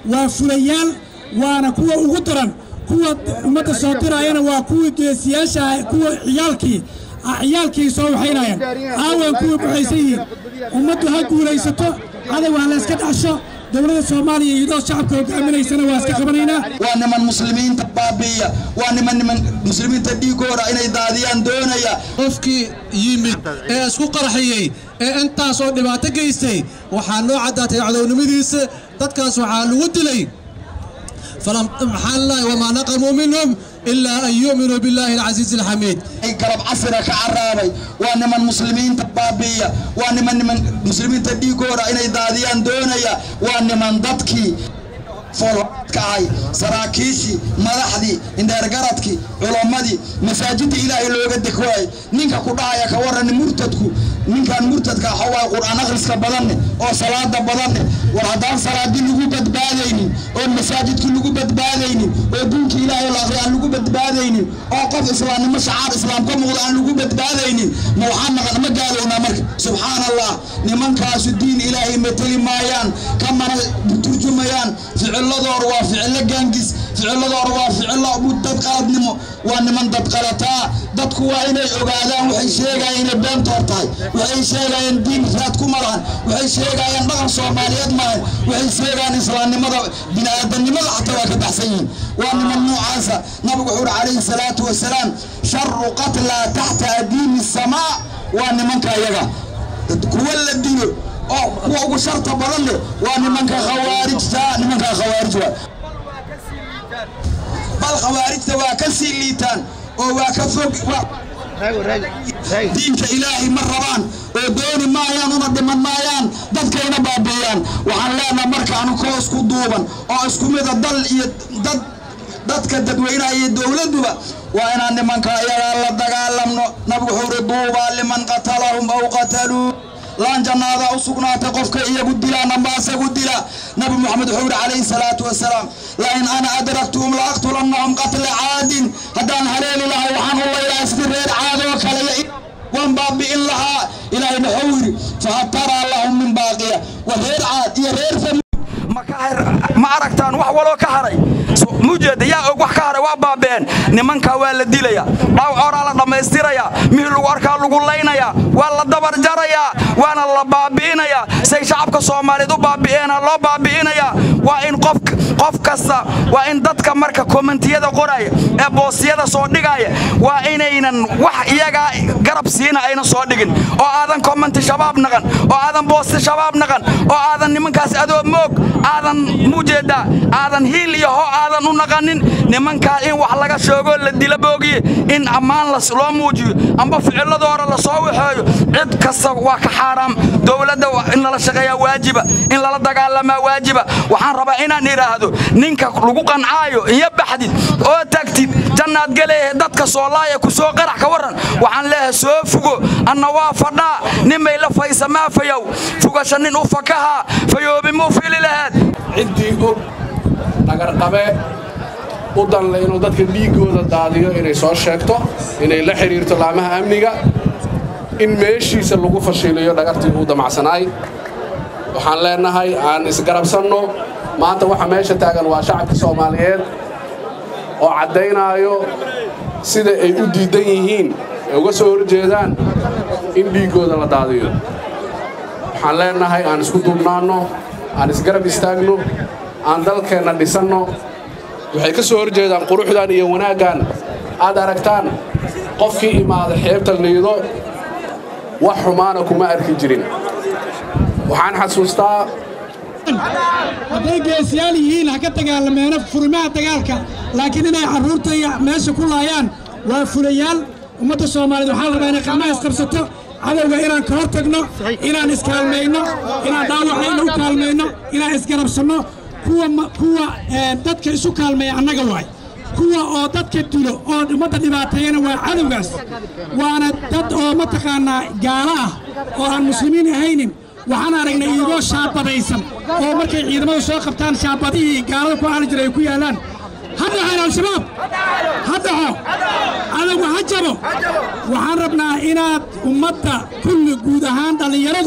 waa fulayaal waana kuwa ugu daran kuwa ummadda soo diraayana waa kuwii geesiyaasha kuwa ciyaalkii ciyaalkii soo waxaynayaan aawan kuwii buxaysan yihiin ummaddu ha guulaysato cadow ha layska dhacsho dowladda soomaaliya iyadoo shacabka hogaaminaysana waa iska qabanaynaa waa niman muslimiinta baabi'iya waa niman niman muslimiinta dhiigooda inay daadiyaan doonaya qofkii yimid ee isku qarxiyey ee intaasoo dhibaato geystay waxaa noo caddaatay cadownimadiisa dadkaas waxaa lagu dilay maxaa lalahay wamaa naqamuu minhum ilaa an yu'minuu billaahi alcasiizi alxamiid ay galab casira ka carraabay waa niman muslimiinta baabi'iya waa niman niman muslimiinta dhiigooda inay daadiyaan doonaya waa niman dadkii foolhoraadka ahay saraakiishii madaxdii indheergaradkii culammadii masaajidda ilaahay looga dekwaayay ninka ku dhahaya ka warran murtadku ninkan murtadka waxawaaye qur'aan akhriska badanne oo salaada badanne war haddaan salaadii lagu badbaadaynin oo masaajidki lagu badbaadaynin oo diinka ilaahay la akhri aan lagu badbaadaynin oo qof islaamnimo shacaar islaam ka muuqda aan lagu badbaadaynin ma waxaan naqan ma gaalownaa marka subxaan allah nimankaasu diin ilaahay mateli maayaan kamana turjumayaan ficiladooda waa ficilo gaangis ficiladooda waa ficilo dad qaladnimo waa niman dad qalataa dadku waa inay ogaadaan waxay sheegayaan inay beentoor tahay waxay sheegayaan diin raad ku malahan waxay sheegayaan dhaqan soomaaliyeed maahan waxay sheegayaan islaamnimada bini'aadanimada xataa waa ka baxsan yihiin waa niman noocaasa nabigu wuxuu uhi calayhi salaatu wasalaam sharu qatlaa taxta adiimi samaa waa nimanka iyaga kuwa la dilo oo kuwa ugu sharta badan leh waa nimanka khawaarijta nimanka khawaarij waa bal khawaarijta waa ka sii liitaan oo waa ka fog diinka ilaahay ma rabaan oo dooni maayaan una dhiman maayaan dadkayna baabi'iyaan waxaan leenaha marka anukoo isku duuban oo isku mida dal iyo dad dadka dadweynaha iyo dowladduba waa inaan nimanka iyagaa la dagaalamno nabigu wuxuu uri duubaa liman qatalahum aw qataluu laan jannaada u sugnaatay qofka iyagu dilaan amba asagu dila nabi moxamed wuxuu yidhi calayhi salaatu wasalaam lain ana adraktuhum la aqtulannahum qatla caadin haddaan haleeli lahay waxaan u laylahay sidii reer caadoo kale waan baabi'in lahaa ilaahayna wuxuu yidhi fahal taraa lahum min baaqiya wa reer caad iyo reer ma aragtaan wax waloo ka haray mujeeda yaa og wax ka haray waa baabeen nimankaa waa la dilaya dhawcoraa la dhammaystiraya mihii lagu arkaa lagu laynaya waa la dabar jarayaa waana la baabi'inayaa say shacabka soomaaliyeed u baabi'eena loo baabi'inayaa waa in qof kasta waa in dadka marka kommentiyada qoraya ee boosiyada soo dhigaya waa inaynan wax iyagaa garab siina aynan soo dhigin oo aadan kommenti shabaab naqan oo aadan boosti shabaab naqan oo aadan nimankaas adoo moog aadan mujeeda aadan hiil iyo ho aadan u naqanin nimankaa in wax laga sheego la dila boogiye in ammaan loo muujiyo amba ficiladoora la soo waxeeyo cid kasta waa ka xaaraam dowladda in lala shaqeeyaa waajiba in lala dagaalamaa waajiba waxaan rabaa inaan idhaahdo ninka lagu qancaayo iyo baxdid oo tagtid jannaad galeehe dadka soolaaya ku soo qarax ka warran waxaan leeyahay soo fugo anna waa fadhaa nimay la faysamaa fayow fugasha nin u fakahaa fayoobi muu fili laheed ciddii og dhagarqabe u danle inuu dadka dhiiggooda daadiyo inay soo sheegto inay la xidhiirto laamaha amniga in meeshiisa lagu fashiliyo dhagartii uu damacsanaay waxaan leennahay aan isgarabsanno maanta waxa meesha taagan waa shacabka soomaaliyeed oo caddaynaayo sida ay u diiddan yihiin ee uga soo horjeedaan in dhiiggooda la daadiyo waxaan leennahay aan isku duubnaanno aan isgarab istaagno aan dalkeenna dhisanno waxay ka soo horjeedaan quruxdan iyo wanaaggan aad aragtaan qofkii imaada xeebta liido wax xumaana kuma arki jirin waxaan xasuustaa hadday geesiyaal yihiin ha ka dagaalameeno furimaha dagaalka laakiin inay carruurta iyo meesha ku laayaan waa fulayaal ummadda soomaaliyeed waxaa rabaa inay qamaha isqabsato cadowga inaan ka hor tagno inaan iskaalmayno inaan dhaawacayno u kaalmayno inaan isgarabsanno kuwa dadka isu kaalmeeya annaga waay kuwa oo dadka dilo oo ummadda dhibaateeyana waa cadowgaas waana dad oo mataqaannaa gaalo ah oo aan muslimiin ahaynin waxaan aragnay iyagoo shaabadaysan oo markay ciidamadu soo qabtaan shaabadihii gaalada ku aali jiray ay ku yaalaan ha dhaxeen al-shabaab ha dhaxo cadowga ha jabo waxaan rabnaa inaad ummadda kulli guud ahaan dhallinyaradu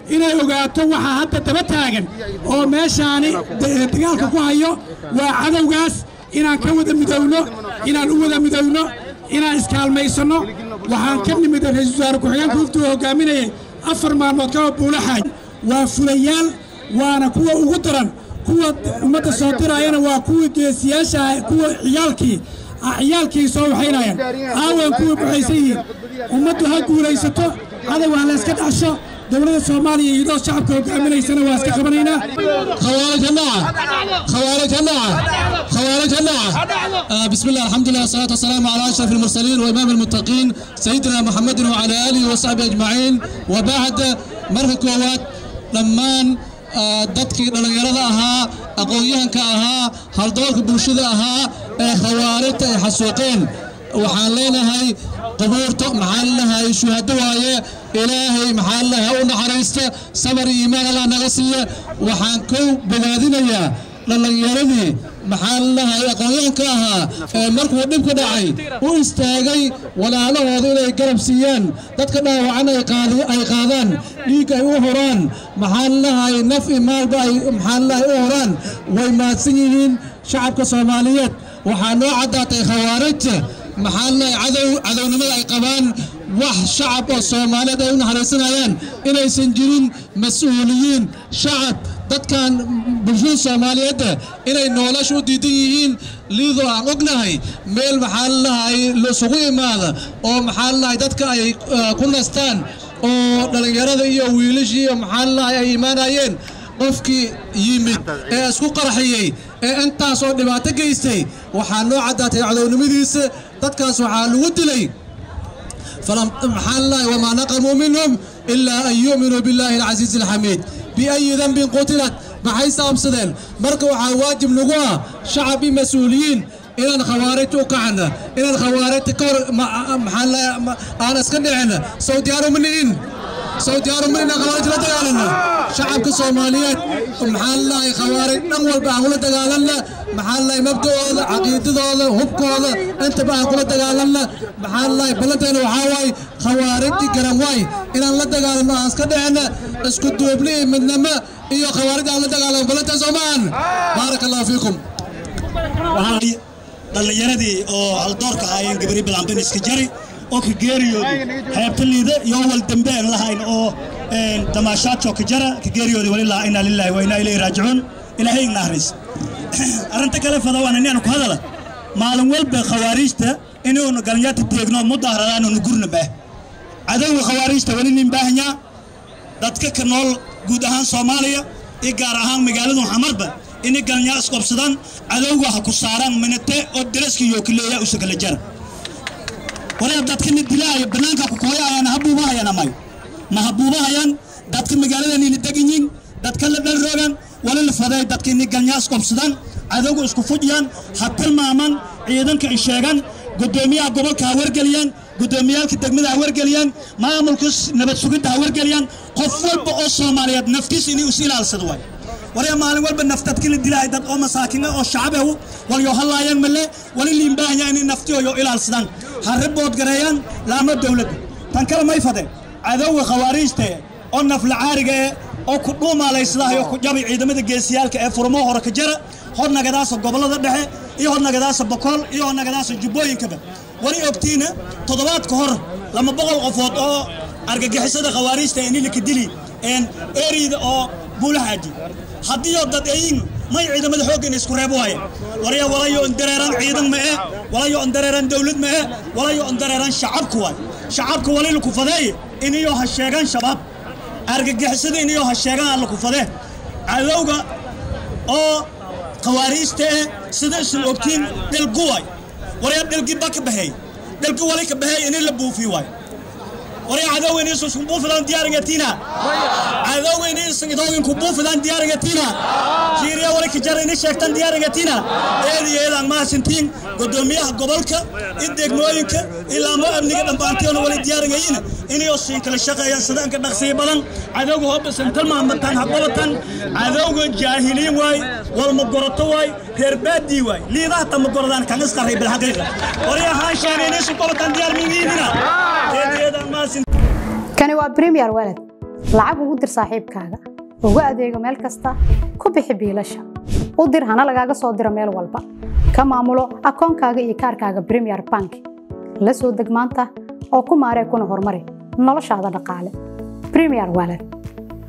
inay ogaato waxaa hadda daba taagan oo meeshaani dagaalka ku hayo waa cadowgaas inaan ka wada midowno inaan u wada midowno inaan iskaalmaysanno waxaan ka nimid ra-iisul wasaare ku-xigeenka huftuu hoggaaminayay afar maalmood kaba buulaxaay waa fulayaal waana kuwa ugu daran kuwa ummadda soo diraayana waa kuwii geesiyaasha kuwa ciyaalkii ciyaalkii soo waxaynayaan aawan kuwii buxaysan yihiin ummaddu ha guulaysato cadow ha layska dhacsho dowladda soomaaliya iyadoo shacabka hogaaminaysana waa iska qabanaynaa خوارج النعم خوارج النعم خوارج النعم آه بسم الله الحمد لله والصلاة والسلام على أشرف المرسلين وإمام المتقين سيدنا محمد وعلى آله وصحبه أجمعين وبعد مرة كوات لمان dadkii dhallinyarada ahaa aqoon-yahanka ahaa haldoorka bulshada ahaa ee khawaarijta ay xasuuqeen waxaan leenahay qubuurta maxaa lalehay shuhado waaye ilaahay maxaa lalehay u naxariista sabar iyo iimaan allah naga siiya waxaan kow bogaadinayaa dhallinyaradii maxaa lalehay aqoon-yahanka ahaa ee markuu dhib ka dhacay u istaagay walaalahooda inay garab siiyaan dadka dhaawacan ay qaadaan dhiig ay u horaan maxaa lalehay naf i maalba ay maxaa lalehay u horaan way mahadsan yihiin shacabka soomaaliyeed waxaa noo caddaatay khawaarijta maxaa lalehay cadow cadownimada ay qabaan wax shacab oo soomaaliyeed ay u naxariisanayaan inaysan jirin mas-uuliyiin shacab dadkan bulshada soomaaliyeedda inay nolosha u diidan yihiin liidoo aan ognahay meel maxaa lalahay laisugu imaada oo maxaa lalahay dadka ay ku nastaan oo dhallinyarada iyo wiilashii iyo maxaa lalahay ay imaanayeen qofkii yimid ee isku qarxiyey ee intaas oo dhibaato geystay waxaa noo caddaatay cadownimadiisa dadkaas waxaa lagu dilay maxaa lalahay wamaa naqamuu minhum ilaa an yu'minuu billaahi alcasiizi alxamiid biayi dembin qutilat maxay saabsadeen marka waxaa waajib nagu ah shacab iyo mas-uuliyiin inaan khawaarijta u kacna inaan khawaarijta ka hor aan iska dhicin sow diyaaru ma nihin sow diyaaru ma nihin khawaarij la dagaalana shacabka soomaaliyeed maxaa lalahay khawaarij dhan walba aan kula dagaalanna maxaa lalahay mabda'ooda caqiidadooda hubkooda intaba aan kula dagaalanna maxaa lalahay ballanteena waxaa waaye khawaarijtii garan waay inaan la dagaalano aan iska dhicina isku duubni iyo midnimo iyo khawaarij aan la dagaalamo ballanteen soo maahan baaraka allahu fiikum dhallinyaradii oo haldoorka ahaayeen gabari bilaanban iska jari oo ka geeriyooday xeebta liida iyo wal dambe aan lahayn oo damaashaadkoo ka jara ka geeriyooday walilaa inaa lilaahi wa inaa ilayhi raajicuun ilaahay igna ahris arrinta kale fada waan inaanu ku hadala maalin walba khawaariijta inuunu galanyaata teegno mudaharadaanunu gurna baah cadowga khawaariijta weli nin baahanyaa dadka ka nool guud ahaan soomaaliya iyo gaar ahaan magaaladu xamarba inay galanyaa isqobsadaan cadowga ha ku saaraan minate oo daraska iyo kaleeya usa kala jara wareer dadkana dilaayo bannaanka ku kooyayaan habuubahayaan amayo ma habuubahayaan dadka magaaladan ina degan yihin dadka la dhalroogan wala la faday dadka inay galanyaa isqobsadaan cadowga isku fujiyaan ha tilmaamaan ciidanka ay sheegaan gudoomiyaha gobolka ha wargeliyaan gudoomiyaalka degmada ha wargeliyaan maamulka nabad sugidda ha wargeliyaan qof walba oo soomaaliyeed naftiisa inay is ilaalsado waay warya maalin walba naftadka la dilaahay dad oo masaakiina oo shacabehu walyo hallaayaan male wali liimbaahanya inay naftiyoyo ilaalsadaan ha ribood gareeyaan laamo dowladda tan kale may fadeen cadowga khawaariijta oo naflacaariga eh oo ku dhuumaalaysadahayo ku jabay ciidamada geesiyaalka ee furmo hore ka jara hor nagadaasa gobollada dhexe iyo hor nagadaasa bokool iyo hor nagadaasa jubbooyinkaba wali ogtiina toddobaad ka hor lama boqol qofood oo argagixisada khawaariijta inilika dili eriyda oo buulaxaaji haddiioo dad eyin may ciidamada xooggan isku reeb waaye warya walayo on dareeraan ciidan ma eh walayo on dareeraan dawlad ma eh walayo on dareeraan shacabka waay shacabka wali laku fadeeye iniyoo ha sheegaan shabaab argagixisada iniyoo ha sheegaan alla ku fadee cadowga oo khawaariijta eh sida isan ogtiin dhilgu waay warya dhilgi ba ka baxeey dhilgi wali ka baxeey ini la buufiy waay warya cadowgayna isu isku buufidaan diyaarigatina cadowgayna isan idooginku buufidaan diyaarigatina jiiriya wali ka jara ini sheegtaan diyaarigatina eedi eedaan mahadsantiin gudoomiyaha gobolka iyo degmooyinka ilaamo amniga dhambaantiyoona wali diyaarigayina inay siin kala shaqeeyaan sidaanka dhaqsiya badan cadowga hoobasan talmaamatan haqabatan cadowga jaahiliin waay walma goroto waay reer baadii waay liidaha tama gorodaan kan isqarray bilxaqiiqa warya haanshaanayna isu qabatan diyaar mingiidina eedi eedaan mahadsantiin kani waa premier walad lacag ugu dir saaxiibkaaga ugu adeego meel kasta ku bixi biilasha u dir hana lagaaga soo diro meel walba ka maamulo akoonkaaga iyo kaarkaaga premier bank la soo deg maanta oo ku maaree kuna horumari noloshaada dhaqaale premier wallet